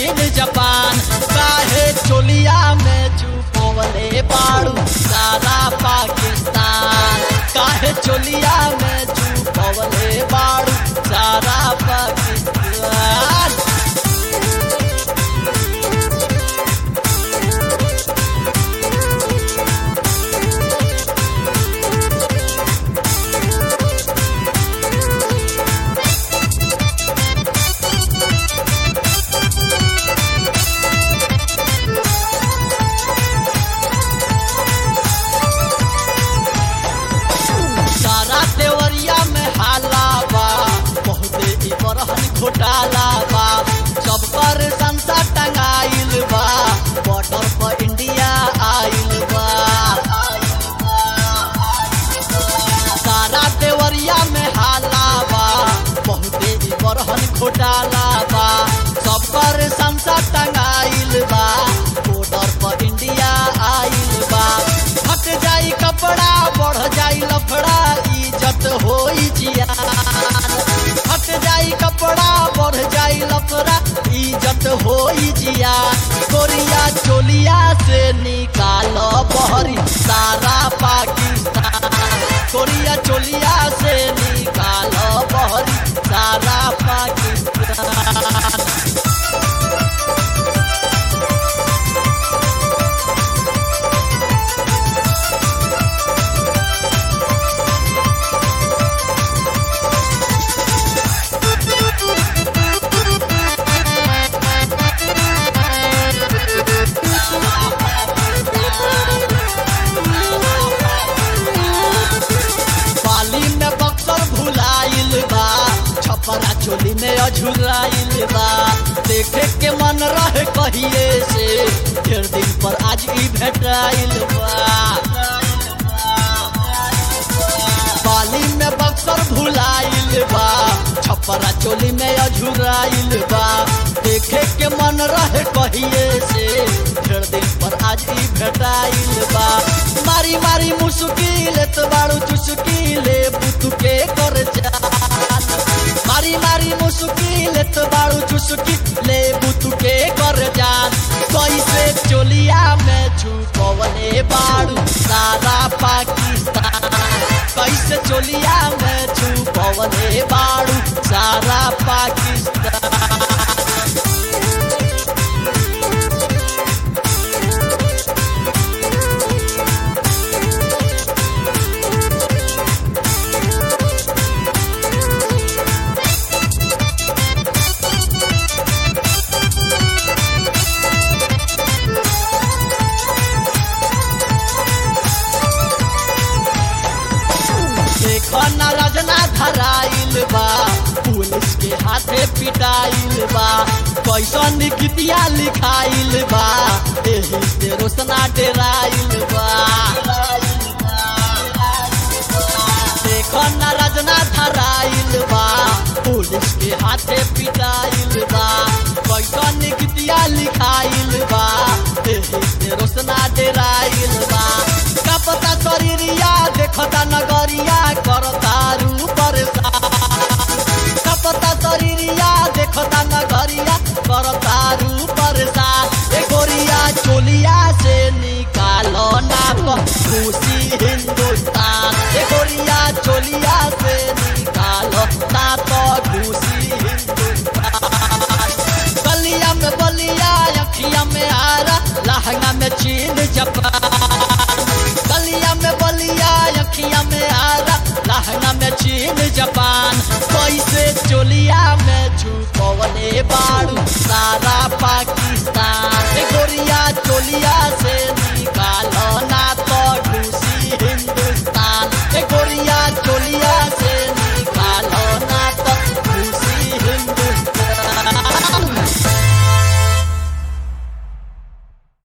चीन जापान काहे चोलिया में छुपवले बाड़ू सारा पाकिस्तान काहे चोलिया में छुपवले बाड़ू सारा पाकिस्तान सारा देवरिया में हाला बा बहुते ई बरहन घोटाला बा सब पर संसा टंगाइल बा बॉर्डर पर इंडिया आइल बा सारा देवरिया में हाला बा बहुते ई बरहन घोटाला बा सब पर संसा टंगाइल बा बॉर्डर पर इंडिया आइल बा हट जाई कपड़ा बढ़ जाई लफड़ा इज्जत होई जियान हट जाई कपड़ा बढ़ जाई लफड़ा इज्जत होई जियान कोरिया चोलिया से निकालो बहरी सारा पाकिस्तान कोरिया चोलिया से निकालो बहरी सारा पाकिस्तान पाली में बक्सर भुलाइल बा छपरा चोली में अझुराइल बा देखे के मन रहे कहिए से ढेर दिन पर आज ई भेटाइल बा पाली में बक्सर भुलाइल बा छपरा चोली में अझुराइल बा देखे के मन रहे कहिए से ढेर दिन पर आज ई भेटाइल बा मारी मारी मुश्किल तो बाड़ू चुस्किल बुतुके कर जान मारी मारी मुश्किल तो बाड़ू चुस्किल बुतुके कर जान कैसे चोलिया में छुपवले बाड़ू सारा पाकिस्तान कैसे चोलिया में छुपवले बाड़ू सारा पाकिस्तान देखो ना रजना धराइल बा पुलिस के हाथे पिटाइल बा कैसन गीतिया लिखाइल बा एही से रोशना डेराइल बा देखो ना रजना धराइल बा पुलिस के हाथे पिटाइल बा कैसन गीतिया लिखाइल बा एही से रोशना डेराइल बा कपता शरीरिया देखता नगरिया करता रू परेशान कपता शरीरिया देखता नगरिया करता रू परेशान ए गोरिया चोलिया से निकालो ना खुशी हिंदुस्तान ए गोरिया चोलिया से निकालो ना तो खुशी हिंदुस्तान गलिया में बलिया अखिया में आरा लहंगा में चीन जापान गलिया में बलिया अखिया में आरा लहंगा में चीन जापान कैसे चोलिया में छुपवले बाड़